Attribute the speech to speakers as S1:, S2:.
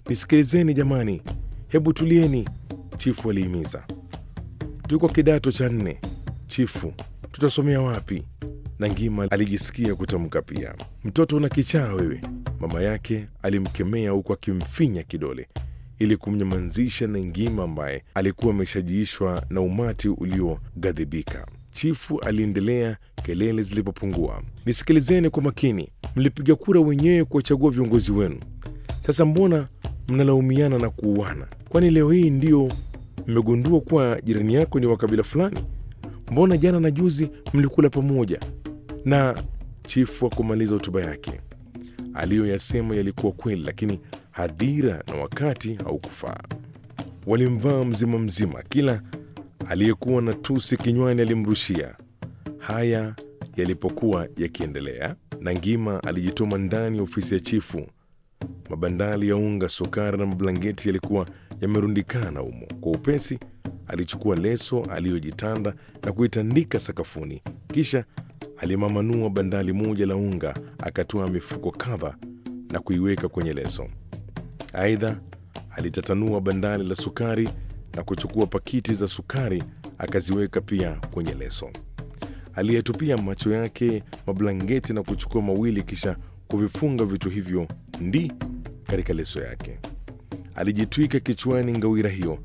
S1: Nisikilizeni jamani, hebu tulieni, chifu alihimiza. Tuko kidato cha nne, chifu, tutasomea wapi? na Ngima alijisikia kutamka pia. Mtoto una kichaa wewe, mama yake alimkemea huku akimfinya kidole ili kumnyamazisha na Ngima ambaye alikuwa ameshajiishwa na umati ulioghadhibika. Chifu aliendelea kelele zilipopungua. Nisikilizeni kwa makini, mlipiga kura wenyewe kuwachagua viongozi wenu. Sasa mbona mnalaumiana na kuuana? Kwani leo hii ndio mmegundua kuwa jirani yako ni wa kabila fulani? Mbona jana na juzi mlikula pamoja? Na chifu akumaliza hotuba yake. Aliyoyasema yalikuwa kweli, lakini hadhira na wakati haukufaa. Walimvaa mzima mzima, kila aliyekuwa na tusi kinywani alimrushia. Haya yalipokuwa yakiendelea, na Ngima alijitoma ndani ya ofisi ya chifu. Mabandali ya unga, sukari na mablangeti yalikuwa yamerundikana humo. Kwa upesi alichukua leso aliyojitanda na kuitandika sakafuni, kisha alimamanua bandali moja la unga, akatoa mifuko kadha na kuiweka kwenye leso. Aidha, alitatanua bandali la sukari na kuchukua pakiti za sukari akaziweka pia kwenye leso. Aliyetupia macho yake mablangeti na kuchukua mawili, kisha kuvifunga vitu hivyo ndi katika leso yake. Alijitwika kichwani ngawira hiyo